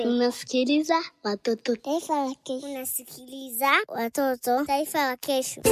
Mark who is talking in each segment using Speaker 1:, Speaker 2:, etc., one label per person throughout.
Speaker 1: Unasikiliza watoto.
Speaker 2: Taifa la kesho. Unasikiliza watoto. Taifa la kesho.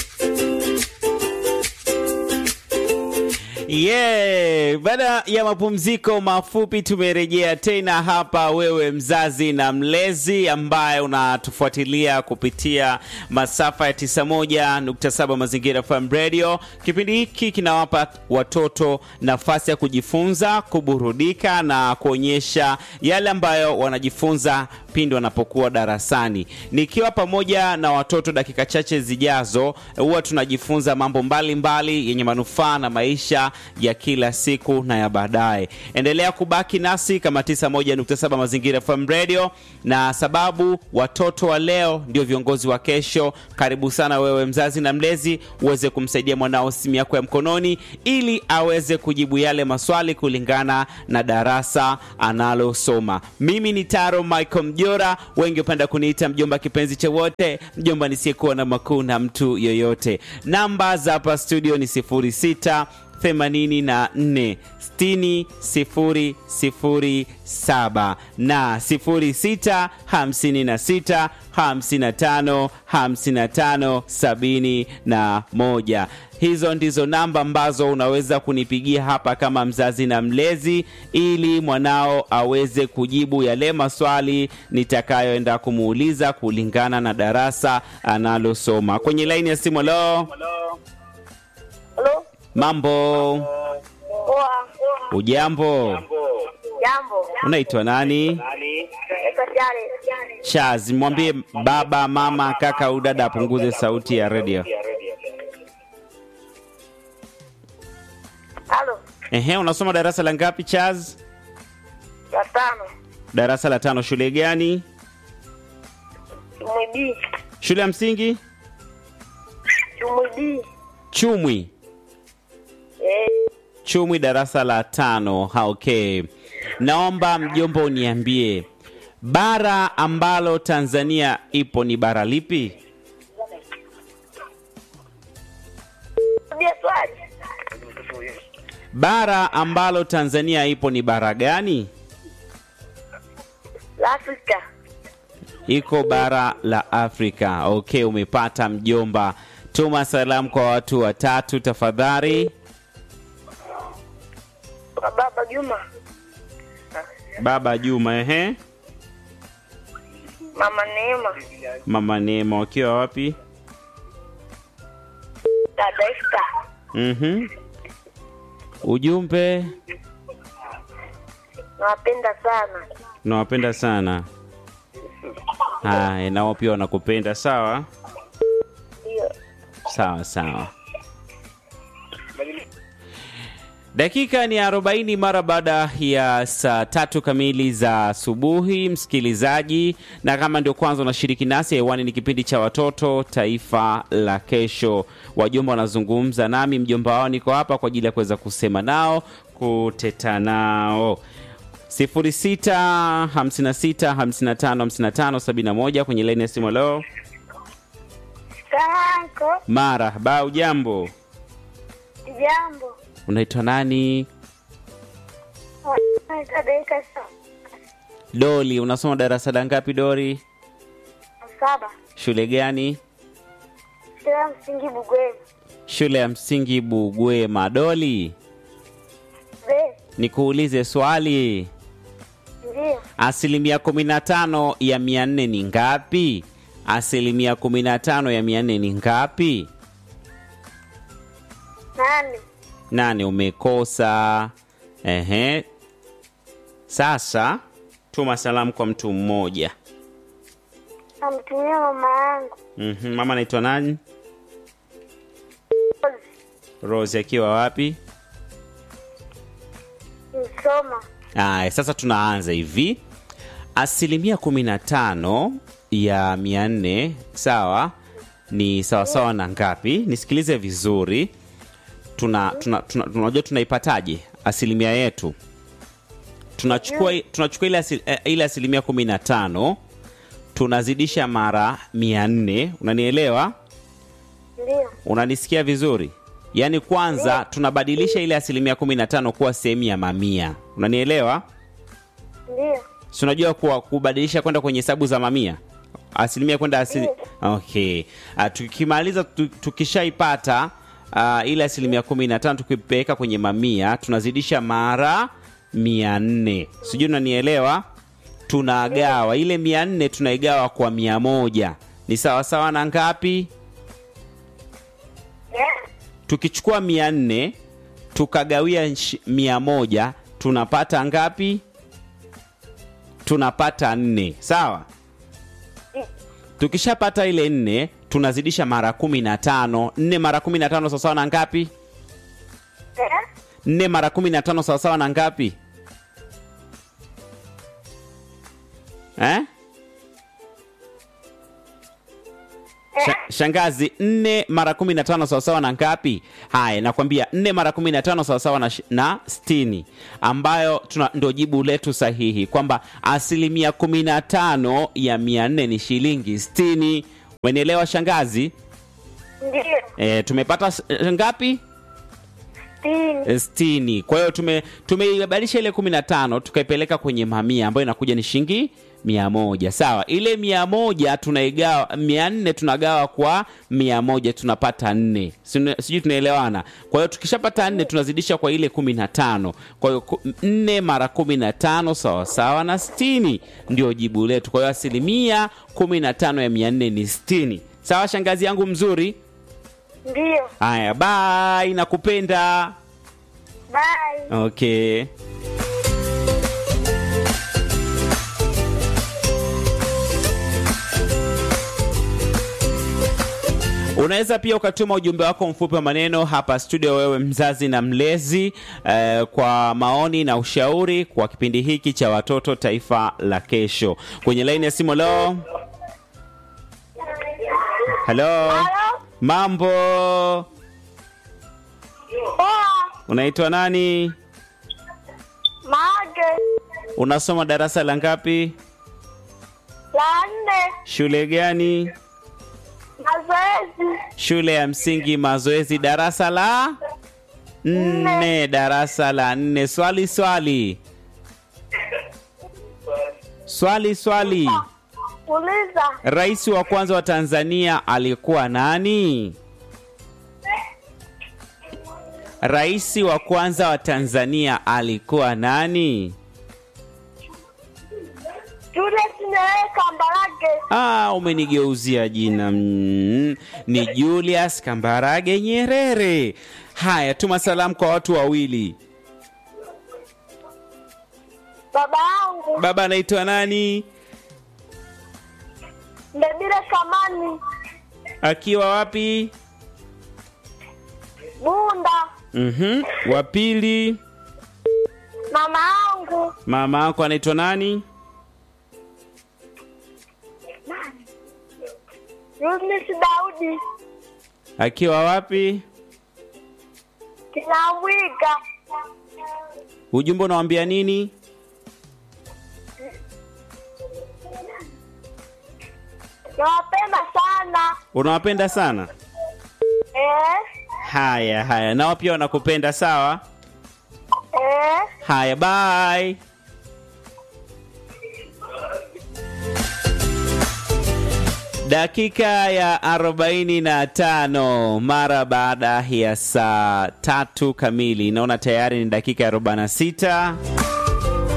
Speaker 3: Yeah, baada ya mapumziko mafupi tumerejea tena hapa, wewe mzazi na mlezi ambaye unatufuatilia kupitia masafa ya 91.7 Mazingira FM Radio. Kipindi hiki kinawapa watoto nafasi ya kujifunza, kuburudika na kuonyesha yale ambayo wanajifunza pindi wanapokuwa darasani. Nikiwa pamoja na watoto dakika chache zijazo, huwa tunajifunza mambo mbalimbali yenye manufaa na maisha ya kila siku na ya baadaye. Endelea kubaki nasi kama 91.7 Mazingira FM Radio, na sababu watoto wa leo ndio viongozi wa kesho. Karibu sana wewe mzazi na mlezi uweze kumsaidia mwanao simu yako ya mkononi, ili aweze kujibu yale maswali kulingana na darasa analosoma. Mimi ni Taro Michael Mjora, wengi hupenda kuniita mjomba kipenzi cha wote, mjomba nisiyekuwa na makuu na mtu yoyote. Namba za hapa studio ni 06 84 60 007 na 06 56 55 55 71. Hizo ndizo namba ambazo unaweza kunipigia hapa kama mzazi na mlezi, ili mwanao aweze kujibu yale maswali nitakayoenda kumuuliza kulingana na darasa analosoma. Kwenye laini ya simu, lo,
Speaker 4: Halo?
Speaker 3: mambo,
Speaker 4: Poa.
Speaker 3: ujambo,
Speaker 4: Jambo.
Speaker 3: unaitwa nani?
Speaker 4: Naitwa Jare.
Speaker 3: Chaz, mwambie baba, mama, kaka au dada apunguze sauti ya redio.
Speaker 4: Halo.
Speaker 3: Ehe, unasoma darasa la ngapi Chaz?
Speaker 4: Ya tano.
Speaker 3: Darasa la tano. Shule gani?
Speaker 4: Chumwidi.
Speaker 3: Shule ya msingi
Speaker 4: Chumwidi.
Speaker 3: Chumwi.
Speaker 4: Eh,
Speaker 3: Chumwi, darasa la tano. Ha, okay. Naomba mjomba uniambie bara ambalo Tanzania ipo ni bara lipi?
Speaker 4: rudia swali.
Speaker 3: Bara ambalo Tanzania ipo ni bara gani?
Speaker 4: La Afrika.
Speaker 3: Iko bara la Afrika. Okay, umepata mjomba. Tuma salamu kwa watu watatu tafadhali.
Speaker 4: Kwa baba Juma.
Speaker 3: Baba Juma, ehe.
Speaker 4: Mama Neema.
Speaker 3: Mama Neema wakiwa wapi?
Speaker 4: Dada Esta.
Speaker 3: Mhm. Ujumbe,
Speaker 4: Nawapenda sana.
Speaker 3: nawapenda sana. Haya, nao pia wanakupenda. Sawa
Speaker 4: Ndio.
Speaker 3: sawa sawa. Dakika ni 40 mara baada ya saa tatu kamili za asubuhi, msikilizaji, na kama ndio kwanza unashiriki nasi hewani, ni kipindi cha watoto taifa la kesho. Wajomba wanazungumza nami, mjomba wao niko hapa kwa ajili ya kuweza kusema nao, kuteta nao 06 56 55 55 71 kwenye laini ya simu. Leo
Speaker 4: Kanko.
Speaker 3: marahaba, ujambo,
Speaker 4: Jambo.
Speaker 3: unaitwa nani?
Speaker 4: Naitwa Daika
Speaker 3: Doli, unasoma darasa la ngapi Dori?
Speaker 4: saba.
Speaker 3: Shule gani?
Speaker 4: Shule ya msingi Bugwema.
Speaker 3: Shule ya msingi Bugwema. Doli,
Speaker 4: Be.
Speaker 3: nikuulize swali,
Speaker 4: Ndio.
Speaker 3: asilimia kumi na tano ya mia nne ni ngapi? Asilimia kumi na tano ya mia nne ni ngapi?
Speaker 4: Nane.
Speaker 3: Nane, umekosa. Ehe, sasa tuma salamu kwa mtu mmoja.
Speaker 4: Namtumia mama yangu.
Speaker 3: Mhm, mama anaitwa nani? Rose akiwa wapi?
Speaker 4: Msoma.
Speaker 3: Aya, sasa tunaanza hivi. Asilimia kumi na tano ya mia nne sawa ni sawasawa na ngapi? Nisikilize vizuri. Tuna tuna tuna- tunajua tunaipataje asilimia yetu. Tunachukua tunachukua ile asil, eh, ile asilimia kumi na tano tunazidisha mara mia nne unanielewa?
Speaker 4: Ndio.
Speaker 3: Unanisikia vizuri? Yaani kwanza tunabadilisha ile asilimia kumi na tano kuwa sehemu ya mamia, unanielewa?
Speaker 4: Ndio.
Speaker 3: si unajua kuwa kubadilisha kwenda kwenye hesabu za mamia asilimia kwenda asili... okay uh, tukimaliza tu, tukishaipata uh, ile asilimia kumi na tano tukipeleka kwenye mamia tunazidisha mara mia nne sijui unanielewa tunagawa ile mia nne tunaigawa kwa mia moja ni sawasawa na ngapi
Speaker 4: Eh,
Speaker 3: tukichukua mia nne tukagawia nshi- mia moja tunapata ngapi tunapata nne sawa tukishapata ile nne tunazidisha mara kumi na tano nne mara kumi na tano sawasawa na ngapi
Speaker 4: eh,
Speaker 3: nne mara kumi na tano sawasawa na ngapi eh? Sha, shangazi nne mara kumi na tano sawasawa na ngapi haya nakwambia nne mara kumi na tano sawasawa na, shi- na stini ambayo tuna ndo jibu letu sahihi kwamba asilimia kumi na tano ya mia nne ni shilingi stini umenielewa shangazi
Speaker 4: ndio
Speaker 3: e, tumepata s- ngapi
Speaker 4: sitini
Speaker 3: Eh, sitini kwa hiyo tume tumeibadilisha ile kumi na tano tukaipeleka kwenye mamia ambayo inakuja ni shilingi mia moja sawa ile mia moja tunaigawa mia nne tunagawa kwa mia moja tunapata nne Sinu- sijui tunaelewana kwa hiyo tukishapata nne tunazidisha kwa ile kumi na tano kwa hiyo ku- nne mara kumi na tano sawasawa na stini ndio jibu letu kwa hiyo asilimia kumi na tano ya mia nne ni stini sawa shangazi yangu mzuri
Speaker 4: ndio
Speaker 3: haya bye nakupenda
Speaker 4: bye
Speaker 3: Okay. Unaweza pia ukatuma ujumbe wako mfupi wa maneno hapa studio, wewe mzazi na mlezi eh, kwa maoni na ushauri kwa kipindi hiki cha watoto taifa la kesho. Kwenye laini ya simu leo. Halo,
Speaker 4: halo
Speaker 3: mambo,
Speaker 4: poa
Speaker 3: unaitwa nani?
Speaker 4: mage
Speaker 3: Unasoma darasa la ngapi?
Speaker 4: la nne
Speaker 3: Shule gani?
Speaker 4: mazoezi
Speaker 3: Shule ya msingi Mazoezi, darasa la nne. Darasa la nne. Swali swali swali swali.
Speaker 4: uliza
Speaker 3: Rais wa kwanza wa Tanzania alikuwa nani? Rais wa kwanza wa Tanzania alikuwa nani?
Speaker 4: Julius Nyerere Kambarage
Speaker 3: Ah, umenigeuzia jina mm, ni Julius Kambarage Nyerere. Haya, tuma salamu kwa watu wawili.
Speaker 4: baba yangu
Speaker 3: Baba anaitwa nani?
Speaker 4: Ndebile Kamani
Speaker 3: Akiwa wapi?
Speaker 4: Bunda
Speaker 3: Mhm. Wa pili,
Speaker 4: mama yangu
Speaker 3: mama yako anaitwa nani?
Speaker 4: Eunice Daudi
Speaker 3: Akiwa wapi?
Speaker 4: Kinamwiga
Speaker 3: Ujumbe unawambia nini?
Speaker 4: nawapenda sana
Speaker 3: Unawapenda sana?
Speaker 4: eh,
Speaker 3: Haya, haya, nao pia wanakupenda sawa?
Speaker 4: eh.
Speaker 3: Haya, bye. Dakika ya 45 mara baada ya saa tatu kamili, naona tayari ni dakika ya 46.